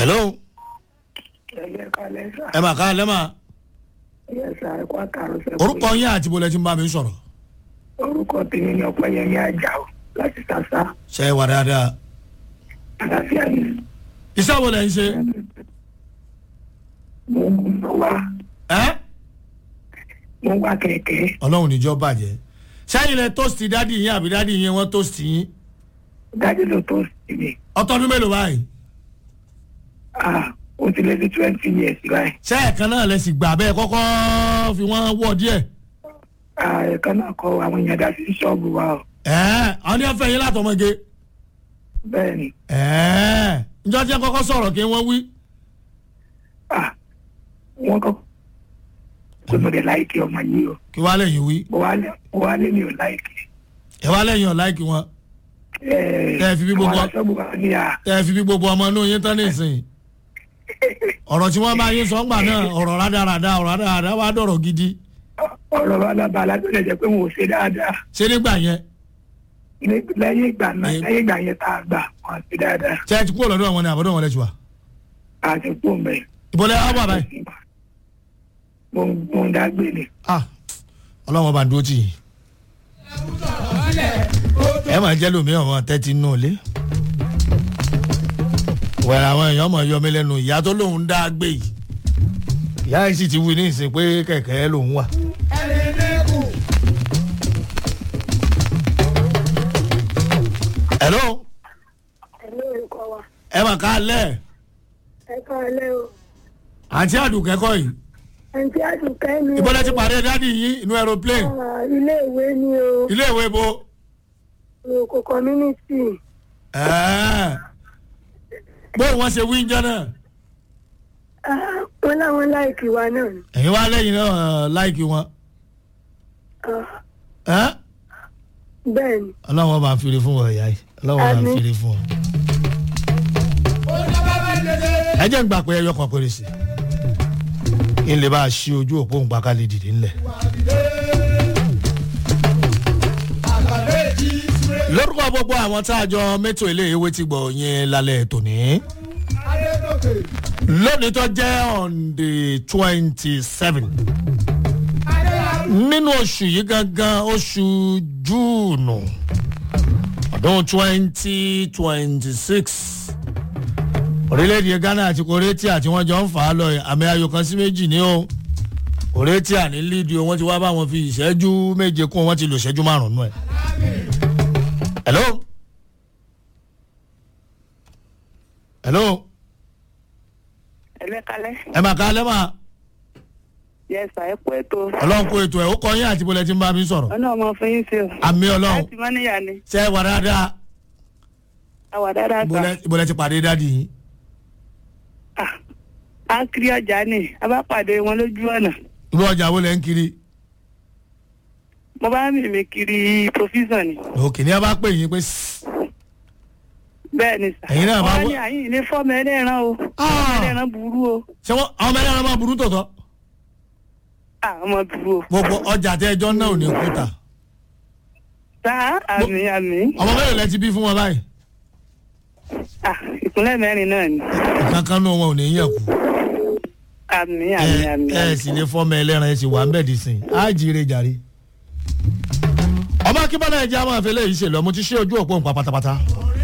hello ẹ̀yẹ kalẹ̀ sà ẹ mà ká lẹ́ mà ẹ̀yẹ sà ẹ̀kọ́ àtàrọ̀ sẹ́kù. orúkọ yín àti bọ́lẹ̀ tí ń bá mi sọ̀rọ̀ orúkọ tèmi ni ọ̀pẹ̀yẹmí Àjàó láti sàṣà ṣe é wà dáadáa àlàáfíà ni iṣẹ́ wo lẹ̀ ń ṣe mo ń wá ẹ́ mo ń wá kẹ̀kẹ́ ọlọ́run níjọ́ bàjẹ́ sẹ́yìn lẹ tóòsì dádì yín àbí dádì yín wọ́n tóòsì yín dájú ló tó sí mi ọtọ́dún mélòó báyìí ah ó ti lé sí twenty years báyìí ṣé ẹ̀kan náà lẹ sì gbà bẹ́ẹ̀ kọ́kọ́ fi wọ́n wọ̀ díẹ̀ ah ẹ̀ka náà kọ àwọn èèyàn dá sí ṣọ́ọ̀bù wa o ẹ́ àwọn ní ọ̀fẹ́ yín látọmọge bẹ́ẹ̀ ni ẹ́ njọ́ tí wọ́n kọ́kọ́ sọ̀rọ̀ kí wọ́n wí ah wọ́n kọ́ pé mo dẹ̀ láìkì ọmọ yìí o kí wàá lẹ́yìn wí mo wá lé mo wá lé mi ò láìkì ẹ wàá lẹ́yìn ọ̀ láìkì wọn ẹ̀ẹ́ Tẹ́ ẹ fi bí gbogbo- àwọn aṣọ́ọ̀bù wa ní à ẹ fi bí gbogbo ọmọ inú yín tán nísìnyí ọ̀rọ̀ tí wọ́n bá yín sọ ńgbà náà ọ̀rọ̀ rádaràda ọ̀rọ̀ rádaràda wàá dọ̀rọ̀ gidi ọ̀rọ̀ wa lábàá alágbèlẹ̀ jẹ́ pé wọn ò ṣe dáadáa ṣé nígbà yẹn ní- lẹ́yìn ìgbà náà Ẹ- lẹ́yìn ìgbà yẹn tá a gbà wọn ṣe dáadáa ṣé ẹ ti kúrò lọ́dọ̀ wọn ni àbọ̀dọ̀ wọn lẹ ti wà àti kú mẹ́ ìbọ̀lẹ̀ á wà báyìí mo ń mo ń dágbé ni ah ọlọ́wọ́n bá ń dúró tì yín ẹ máa jẹ́ lómi ọmọ tẹ́tí nù lé wẹ̀rẹ̀ àwọn èèyàn mọ̀ yọmí lẹ́nu ìyá tó lóun dá gbé yìí ìyá yìí sì ti wí ní ìsìn pé kẹ̀kẹ́ lòun wà. hello ẹ̀lẹ́ orúkọ wa ẹ mà ká lẹ̀ ẹ káalẹ́ o àǹtí àdùkẹ́kọ̀ yìí àǹtí àdùkẹ́ mi ìbọ̀lẹ̀ ti pàdé dádì yín inú aeroplane ilé ìwé ni o ilé ìwé bo. òkò community Ẹ́ẹ̀. bó wọn ṣe wí ń jẹ náà wọn láwọn láìkì wa náà ni ẹ̀yin wá lẹ́yìn náà láìkí wọn ẹ́ bẹ́ẹ̀ ni ọlọ́wọ́n bá ń fèrè fún wọn ìyá yìí ọlọ́wọ́n bá ń Àmín. fèrè fún wọn. ẹ jẹ́ ń gbà pé ẹyọ kan péré sí i ń lè bá a ṣí ojú òpó ń gbàká lè dìde ńlẹ̀. lórúkọ gbogbo àwọn tá a jọ mẹ́tò ilé ìwé ti gbọ̀ yẹn lálẹ́ tòní lónìí tó jẹ́ on the twenty seven nínú oṣù yìí gangan oṣù júùnù ọdún twenty twenty six orílẹ̀-èdè ghana àti koretia tí wọ́n jọ ń fà á lọ àmì ayò kan sí méjì ní o koretia ní lídìí o wọ́n ti wá bá wọn fi ìṣẹ́jú méje kún wọ́n ti lò ìṣẹ́jú márùn-ún ẹ̀. hello hello ẹ̀lẹ́ kalẹ́ ẹ máa ká lẹ́mà yẹsà ẹ pẹ́ tó ọlọ́run kó ètò ẹ̀ ó kọ yín àti bọ́lẹ̀ tí ń bá mi sọ̀rọ̀ ọ̀nà ọmọ fún yín sí o àmì ọlọ́run láti mọ́níyà ni ṣe é wà dáadáa àwà dáadáa sà bọ́lẹ̀ bọ́lẹ̀ ti pàdé dádì yín. Ah, a kiri ọjà ni a bá pàdé wọn lójú ọ̀nà irú ọjà wo lẹ́ ń kiri mo bá mímì kiri provision ni òkè ní a bá pè yín pé sss, bẹ́ẹ̀ ni sà Ẹ̀yin náà bá wọ́n wọ- ní àyìn ní fọ́ọ̀mù ẹlẹ́ran o Ah! ẹlẹ́ran burú o ṣé wọ́n àwọn ọmọ ẹlẹ́ran máa burú tọ̀tọ̀ Ah, ọmọ burú o gbogbo ọjà tẹ ẹjọ́ náà ò ní kúta sá àmì àmì ọmọ mẹ́rin lẹ ti bí fún wọn báyìí Ah, ìpínlẹ̀ mẹ́rin náà ni kankan náà wọn ò ní yẹ kú àmì àmì ẹ àmì ẹ sì lè fọmọ ẹlẹ́ran ẹ sì wà ń bẹ̀ dì sìn á jíire jàre. ọmọ akínbọ́lá ẹ̀jẹ̀ àwọn àfẹlẹ́ yìí ṣèlú ọmọ ti ṣe ojú òpó nǹkan pátápátá.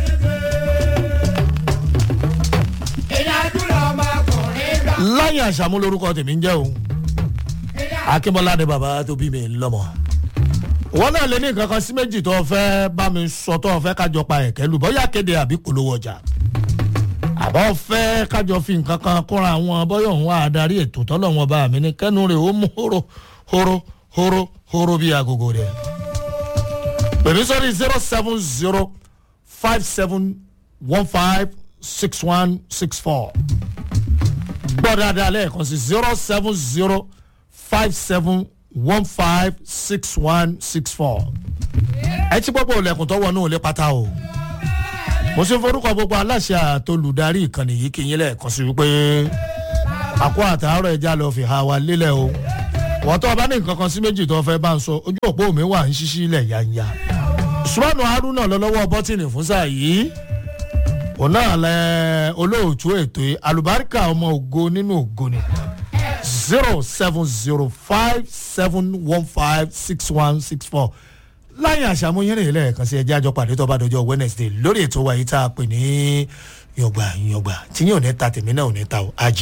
láyé àṣàmú lorúkọ tèmi ń jẹ́ o akínbọ́lá ni bàbá tó bí mi lọ́mọ. wọn náà lè ní nǹkan kan sí méjì tó fẹ́ bá mi sọ tó fẹ́ kájọ pa ẹ̀kẹ́ lù bọ́yá kéde àbí polówó ọjà àbọ̀ fẹ́ kájọ fi nǹkan kan kóra àwọn bọ́yọ̀ ń wá adarí ètò tọ́lọ̀ wọn bá mi ní kẹ́nu rẹ̀ ó mú horo horo horo horo bí agogo rẹ̀. pèmí sọ́rí zero seven zero five seven one five six one six four gbọ́ dáadáa lẹ́ẹ̀kan sí zero seven zero five seven one five six one six four. ẹ ti gbọ́ pé olùkùn tó wọnú ilé pátá o mo ṣe forúkọ gbogbo aláṣẹ àtolùdarí ìkànnì yìí kì í yín lẹ́ẹ̀kan sí wípé àkó àtàárọ̀ ẹja lọ fi ha wa lélẹ̀ o wọ́n tó o bá ní nǹkan kan sí méjì tó o fẹ́ bá ń sọ ojú òpó mi wà ń ṣíṣí ilẹ̀ yanya sùmọ́nù haruna lọ́lọ́wọ́ bọ́tìnì fún sáà yìí òun náà lẹ olóòtú ètò yìí alùbáríkà ọmọ ògo nínú ògo ni zero seven zero five seven one five six one six four láyé àṣàmúyẹ́ rẹ̀ lẹ́ẹ̀kan sí ẹjẹ́ àjọ pàdé tó bá dọjọ́ wednesday lórí ètò wa yìí tá a pè ní yọgbà yọgbà tí yóò ní ta tèmi náà ò ní ta o ajé.